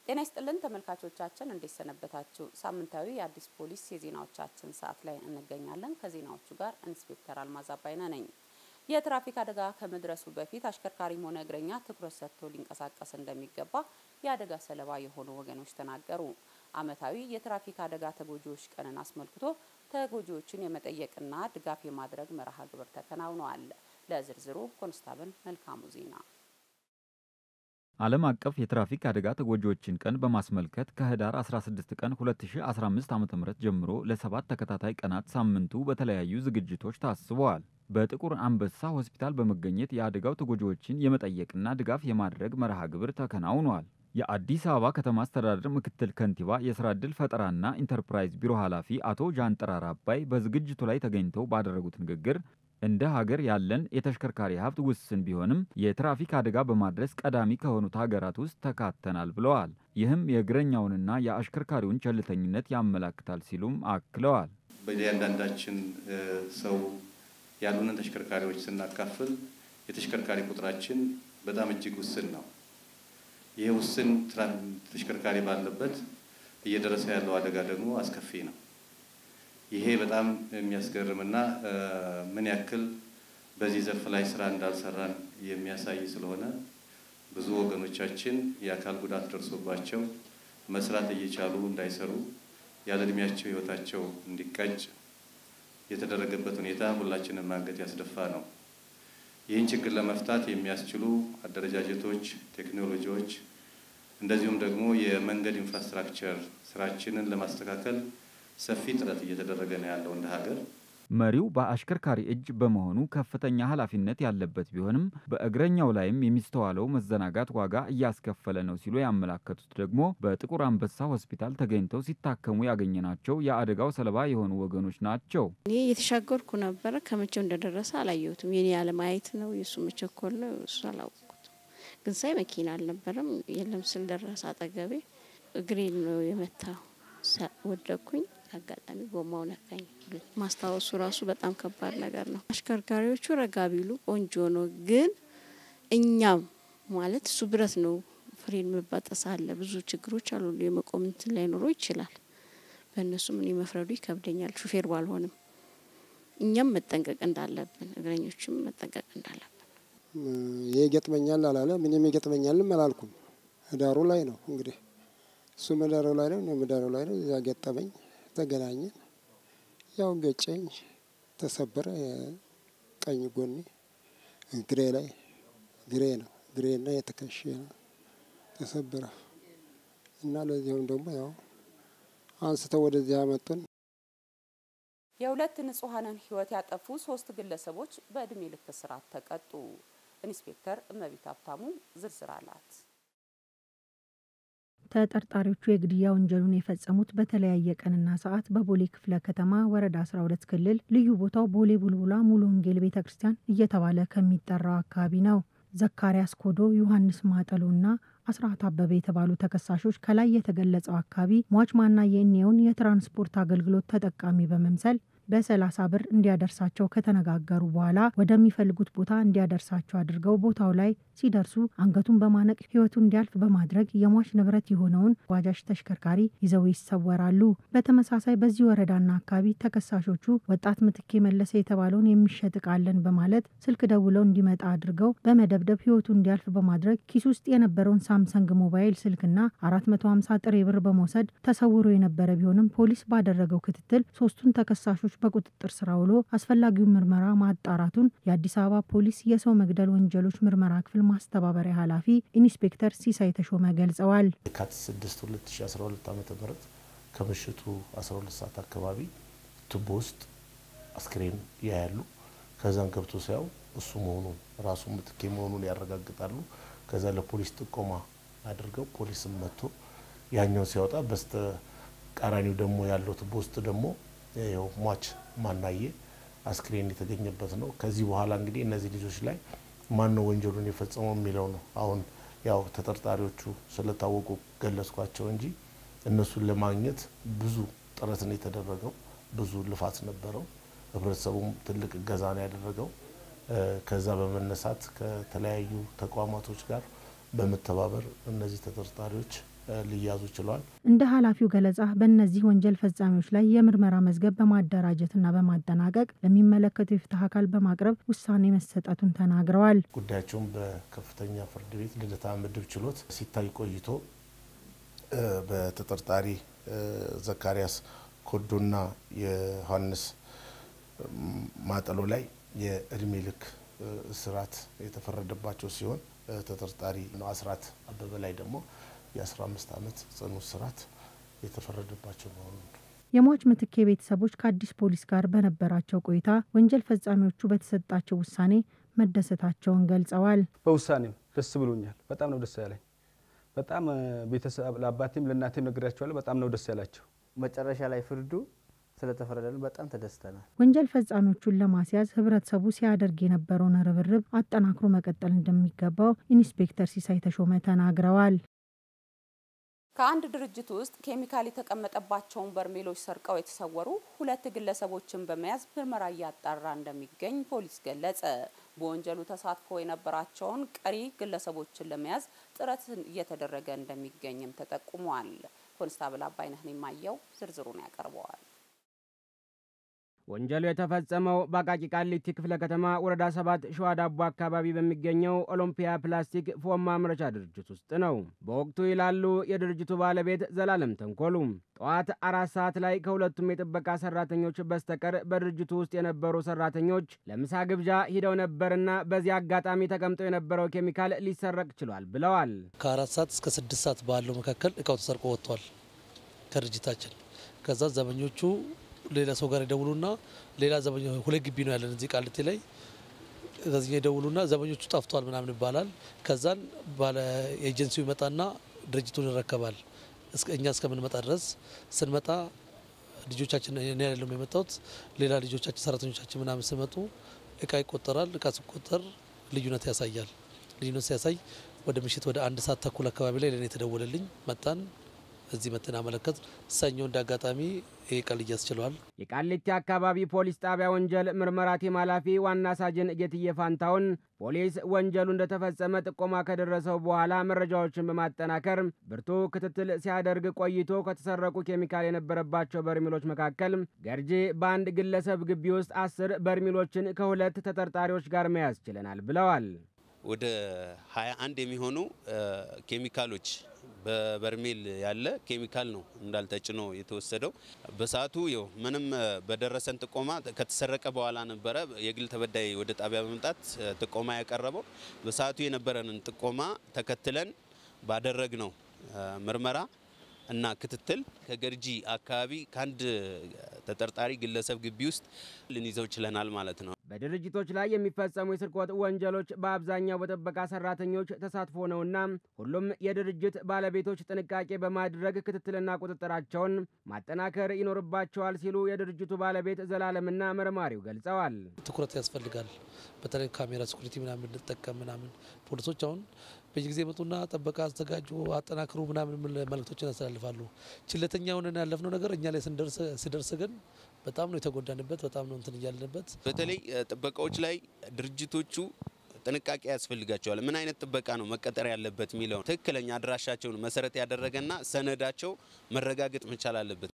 ጤና ይስጥልን ተመልካቾቻችን፣ እንዴት ሰነበታችሁ? ሳምንታዊ የአዲስ ፖሊስ የዜናዎቻችን ሰዓት ላይ እንገኛለን። ከዜናዎቹ ጋር ኢንስፔክተር አልማዝ አባይነ ነኝ። የትራፊክ አደጋ ከመድረሱ በፊት አሽከርካሪም ሆነ እግረኛ ትኩረት ሰጥቶ ሊንቀሳቀስ እንደሚገባ የአደጋ ሰለባ የሆኑ ወገኖች ተናገሩ። ዓመታዊ የትራፊክ አደጋ ተጎጂዎች ቀንን አስመልክቶ ተጎጂዎችን የመጠየቅና ድጋፍ የማድረግ መርሃ ግብር ተከናውኗል። ለዝርዝሩ ኮንስታብል መልካሙ ዜና ዓለም አቀፍ የትራፊክ አደጋ ተጎጂዎችን ቀን በማስመልከት ከህዳር 16 ቀን 2015 ዓ.ም ጀምሮ ለሰባት ተከታታይ ቀናት ሳምንቱ በተለያዩ ዝግጅቶች ታስበዋል። በጥቁር አንበሳ ሆስፒታል በመገኘት የአደጋው ተጎጂዎችን የመጠየቅና ድጋፍ የማድረግ መርሃ ግብር ተከናውኗል። የአዲስ አበባ ከተማ አስተዳደር ምክትል ከንቲባ የስራ ዕድል ፈጠራና ኢንተርፕራይዝ ቢሮ ኃላፊ አቶ ጃንጥራር አባይ በዝግጅቱ ላይ ተገኝተው ባደረጉት ንግግር እንደ ሀገር ያለን የተሽከርካሪ ሀብት ውስን ቢሆንም የትራፊክ አደጋ በማድረስ ቀዳሚ ከሆኑት ሀገራት ውስጥ ተካተናል ብለዋል። ይህም የእግረኛውንና የአሽከርካሪውን ቸልተኝነት ያመላክታል ሲሉም አክለዋል። በእያንዳንዳችን ሰው ያሉንን ተሽከርካሪዎች ስናካፍል የተሽከርካሪ ቁጥራችን በጣም እጅግ ውስን ነው። ይህ ውስን ተሽከርካሪ ባለበት እየደረሰ ያለው አደጋ ደግሞ አስከፊ ነው። ይሄ በጣም የሚያስገርምና ምን ያክል በዚህ ዘርፍ ላይ ስራ እንዳልሰራን የሚያሳይ ስለሆነ ብዙ ወገኖቻችን የአካል ጉዳት ደርሶባቸው መስራት እየቻሉ እንዳይሰሩ ያለ እድሜያቸው ህይወታቸው እንዲቀጭ የተደረገበት ሁኔታ ሁላችንም አንገት ያስደፋ ነው። ይህን ችግር ለመፍታት የሚያስችሉ አደረጃጀቶች፣ ቴክኖሎጂዎች እንደዚሁም ደግሞ የመንገድ ኢንፍራስትራክቸር ስራችንን ለማስተካከል ሰፊ ጥረት እየተደረገ ነው ያለው እንደ ሀገር። መሪው በአሽከርካሪ እጅ በመሆኑ ከፍተኛ ኃላፊነት ያለበት ቢሆንም በእግረኛው ላይም የሚስተዋለው መዘናጋት ዋጋ እያስከፈለ ነው ሲሉ ያመላከቱት ደግሞ በጥቁር አንበሳ ሆስፒታል ተገኝተው ሲታከሙ ያገኘናቸው የአደጋው ሰለባ የሆኑ ወገኖች ናቸው። እኔ እየተሻገርኩ ነበረ። ከመቼው እንደደረሰ አላየሁትም። የኔ አለማየት ነው የእሱ መቸኮል ነው እሱ አላወቅኩትም። ግን ሳይ መኪና አልነበረም የለም ስል ደረሰ አጠገቤ። እግሬን ነው የመታው። ወደኩኝ። አጋጣሚ ጎማው ነካኝ። ማስታወሱ ራሱ በጣም ከባድ ነገር ነው። አሽከርካሪዎቹ ረጋ ቢሉ ቆንጆ ነው። ግን እኛም ማለት እሱ ብረት ነው፣ ፍሬን መባጠስ አለ፣ ብዙ ችግሮች አሉ። የመቆም እንትን ላይኖረው ይችላል። በእነሱም እኔ መፍረዱ ይከብደኛል። ሹፌር ባልሆንም እኛም መጠንቀቅ እንዳለብን፣ እግረኞችም መጠንቀቅ እንዳለብን። ይሄ ይገጥመኛል አላለ ምንም ይገጥመኛልም አላልኩም። ህዳሩ ላይ ነው እንግዲህ እሱ መዳሩ ላይ ነው፣ እኔ መዳሩ ላይ ነው። እዛ ገጠመኝ፣ ተገናኘን። ያው ገጨኝ፣ ተሰበረ። ቀኝ ጎኔ እግሬ ላይ እግሬ ነው እግሬና የተከሽ ተሰበረ እና ለዚሁም ደግሞ ያው አንስተው ወደዚህ አመጡን። የሁለት ንጹሐንን ህይወት ያጠፉ ሶስት ግለሰቦች በእድሜ ልክ እስራት ተቀጡ። ኢንስፔክተር እመቤት ሀብታሙ ዝርዝር አላት። ተጠርጣሪዎቹ የግድያ ወንጀሉን የፈጸሙት በተለያየ ቀንና ሰዓት በቦሌ ክፍለ ከተማ ወረዳ 12 ክልል ልዩ ቦታው ቦሌ ቡልቡላ ሙሉ ወንጌል ቤተ ክርስቲያን እየተባለ ከሚጠራው አካባቢ ነው። ዘካርያስ ኮዶ፣ ዮሐንስ ማጠሎና አስራት አበበ የተባሉ ተከሳሾች ከላይ የተገለጸው አካባቢ ሟች ማናየ እኒየውን የትራንስፖርት አገልግሎት ተጠቃሚ በመምሰል በሰላሳ ብር እንዲያደርሳቸው ከተነጋገሩ በኋላ ወደሚፈልጉት ቦታ እንዲያደርሳቸው አድርገው ቦታው ላይ ሲደርሱ አንገቱን በማነቅ ሕይወቱ እንዲያልፍ በማድረግ የሟች ንብረት የሆነውን ባጃጅ ተሽከርካሪ ይዘው ይሰወራሉ። በተመሳሳይ በዚህ ወረዳና አካባቢ ተከሳሾቹ ወጣት ምትኬ መለሰ የተባለውን የሚሸጥ እቃ አለን በማለት ስልክ ደውለው እንዲመጣ አድርገው በመደብደብ ሕይወቱ እንዲያልፍ በማድረግ ኪስ ውስጥ የነበረውን ሳምሰንግ ሞባይል ስልክና 450 ጥሬ ብር በመውሰድ ተሰውሮ የነበረ ቢሆንም ፖሊስ ባደረገው ክትትል ሶስቱን ተከሳሾች በቁጥጥር ስር ውሎ አስፈላጊውን ምርመራ ማጣራቱን የአዲስ አበባ ፖሊስ የሰው መግደል ወንጀሎች ምርመራ ክፍል ማስተባበሪያ ኃላፊ ኢንስፔክተር ሲሳይ ተሾመ ገልጸዋል። የካቲት 6 2012 ዓ ም ከምሽቱ 12 ሰዓት አካባቢ ቱቦ ውስጥ አስክሬን ያያሉ። ከዛን ገብቶ ሲያው እሱ መሆኑን ራሱ ምትኬ መሆኑን ያረጋግጣሉ። ከዛ ለፖሊስ ጥቆማ አድርገው ፖሊስም መጥቶ ያኛውን ሲያወጣ በስተ ቃራኒው ደግሞ ያለው ቱቦ ውስጥ ደግሞ ያው ሟች ማናየ አስክሬን የተገኘበት ነው። ከዚህ በኋላ እንግዲህ እነዚህ ልጆች ላይ ማን ነው ወንጀሉን የፈጸመው የሚለው ነው። አሁን ያው ተጠርጣሪዎቹ ስለታወቁ ገለጽኳቸው እንጂ እነሱን ለማግኘት ብዙ ጥረት ነው የተደረገው። ብዙ ልፋት ነበረው። ህብረተሰቡም ትልቅ እገዛ ነው ያደረገው። ከዛ በመነሳት ከተለያዩ ተቋማቶች ጋር በመተባበር እነዚህ ተጠርጣሪዎች ሊያዙ ችሏል። እንደ ኃላፊው ገለጻ በእነዚህ ወንጀል ፈጻሚዎች ላይ የምርመራ መዝገብ በማደራጀትና በማጠናቀቅ ለሚመለከተው የፍትህ አካል በማቅረብ ውሳኔ መሰጠቱን ተናግረዋል። ጉዳያቸውን በከፍተኛ ፍርድ ቤት ልደታ ምድብ ችሎት ሲታይ ቆይቶ በተጠርጣሪ ዘካሪያስ ኮዶና የዮሐንስ ማጠሎ ላይ የእድሜ ልክ እስራት የተፈረደባቸው ሲሆን ተጠርጣሪ ነው አስራት አበበ ላይ ደግሞ የ15 ዓመት ጽኑ እስራት የተፈረደባቸው መሆኑ ነው። የሟች ምትኬ ቤተሰቦች ከአዲስ ፖሊስ ጋር በነበራቸው ቆይታ ወንጀል ፈጻሚዎቹ በተሰጣቸው ውሳኔ መደሰታቸውን ገልጸዋል። በውሳኔው ደስ ብሎኛል። በጣም ነው ደስ ያለኝ። በጣም ቤተሰብ ለአባቴም ለእናቴም ነግሬያቸዋለሁ። በጣም ነው ደስ ያላቸው። መጨረሻ ላይ ፍርዱ ስለተፈረደልን በጣም ተደስተናል። ወንጀል ፈጻሚዎቹን ለማስያዝ ህብረተሰቡ ሲያደርግ የነበረውን ርብርብ አጠናክሮ መቀጠል እንደሚገባው ኢንስፔክተር ሲሳይ ተሾመ ተናግረዋል። ከአንድ ድርጅት ውስጥ ኬሚካል የተቀመጠባቸውን በርሜሎች ሰርቀው የተሰወሩ ሁለት ግለሰቦችን በመያዝ ምርመራ እያጣራ እንደሚገኝ ፖሊስ ገለጸ። በወንጀሉ ተሳትፎ የነበራቸውን ቀሪ ግለሰቦችን ለመያዝ ጥረት እየተደረገ እንደሚገኝም ተጠቁሟል። ኮንስታብል አባይነህን የማየው ዝርዝሩን ያቀርበዋል። ወንጀሉ የተፈጸመው በአቃቂ ቃሊቲ ክፍለ ከተማ ወረዳ ሰባት ሸዋ ዳቦ አካባቢ በሚገኘው ኦሎምፒያ ፕላስቲክ ፎም ማምረቻ ድርጅት ውስጥ ነው። በወቅቱ ይላሉ የድርጅቱ ባለቤት ዘላለም ተንኮሉ፣ ጠዋት አራት ሰዓት ላይ ከሁለቱም የጥበቃ ሰራተኞች በስተቀር በድርጅቱ ውስጥ የነበሩ ሰራተኞች ለምሳ ግብዣ ሂደው ነበርና በዚህ አጋጣሚ ተቀምጦ የነበረው ኬሚካል ሊሰረቅ ችሏል ብለዋል። ከአራት ሰዓት እስከ ስድስት ሰዓት ባለው መካከል እቃው ተሰርቆ ወጥቷል ከድርጅታችን። ከዛ ዘበኞቹ ሌላ ሰው ጋር ይደውሉና ሌላ ዘበኛ ሁለት ግቢ ነው ያለን እዚህ ቃልቴ ላይ ከዚህ ይደውሉና ዘበኞቹ ጠፍቷል ምናምን ይባላል። ከዛን ባለ ኤጀንሲው ይመጣና ድርጅቱን ይረከባል። እኛ እስከምንመጣ ድረስ ስንመጣ ልጆቻችን እኔ አይደለም የመጣሁት ሌላ ልጆቻችን ሰራተኞቻችን ምናምን ስመጡ እቃ ይቆጠራል። እቃ ሲቆጠር ልዩነት ያሳያል። ልዩነት ሲያሳይ ወደ ምሽት ወደ አንድ ሰዓት ተኩል አካባቢ ላይ ለእኔ የተደወለልኝ መጣን። እዚህ መተን አመለከት ሰኞ እንደ አጋጣሚ ይህ ቀል እያስችለዋል። የቃሊቲ አካባቢ ፖሊስ ጣቢያ ወንጀል ምርመራ ቲም ኃላፊ ዋና ሳጅን ጌትዬ ፋንታውን ፖሊስ ወንጀሉ እንደተፈጸመ ጥቆማ ከደረሰው በኋላ መረጃዎችን በማጠናከር ብርቱ ክትትል ሲያደርግ ቆይቶ ከተሰረቁ ኬሚካል የነበረባቸው በርሜሎች መካከል ገርጂ በአንድ ግለሰብ ግቢ ውስጥ አስር በርሜሎችን ከሁለት ተጠርጣሪዎች ጋር መያዝ ችለናል ብለዋል። ወደ 21 የሚሆኑ ኬሚካሎች በበርሜል ያለ ኬሚካል ነው እንዳልተጭኖ የተወሰደው። በሰዓቱ ይኸው ምንም በደረሰን ጥቆማ ከተሰረቀ በኋላ ነበረ የግል ተበዳይ ወደ ጣቢያ በመምጣት ጥቆማ ያቀረበው። በሰዓቱ የነበረንን ጥቆማ ተከትለን ባደረግነው ምርመራ እና ክትትል ከገርጂ አካባቢ ከአንድ ተጠርጣሪ ግለሰብ ግቢ ውስጥ ልንይዘው ችለናል ማለት ነው። በድርጅቶች ላይ የሚፈጸሙ የስርቆት ወንጀሎች በአብዛኛው በጥበቃ ሰራተኞች ተሳትፎ ነውና ሁሉም የድርጅት ባለቤቶች ጥንቃቄ በማድረግ ክትትልና ቁጥጥራቸውን ማጠናከር ይኖርባቸዋል ሲሉ የድርጅቱ ባለቤት ዘላለምና መርማሪው ገልጸዋል። ትኩረት ያስፈልጋል። በተለይ ካሜራ ሴኩሪቲ ምናምን እንጠቀም ምናምን ፖሊሶች አሁን በየጊዜ መጡና ጥበቃ አዘጋጁ፣ አጠናክሩ ምናምን መልእክቶችን ያስተላልፋሉ። ችለተኛ ሆነን ያለፍነው ነገር እኛ ላይ ስደርስ ግን በጣም ነው የተጎዳንበት። በጣም ነው እንትን እያለንበት። በተለይ ጥበቃዎች ላይ ድርጅቶቹ ጥንቃቄ ያስፈልጋቸዋል። ምን አይነት ጥበቃ ነው መቀጠር ያለበት የሚለው ትክክለኛ አድራሻቸውን መሰረት ያደረገና ሰነዳቸው መረጋገጥ መቻል አለበት።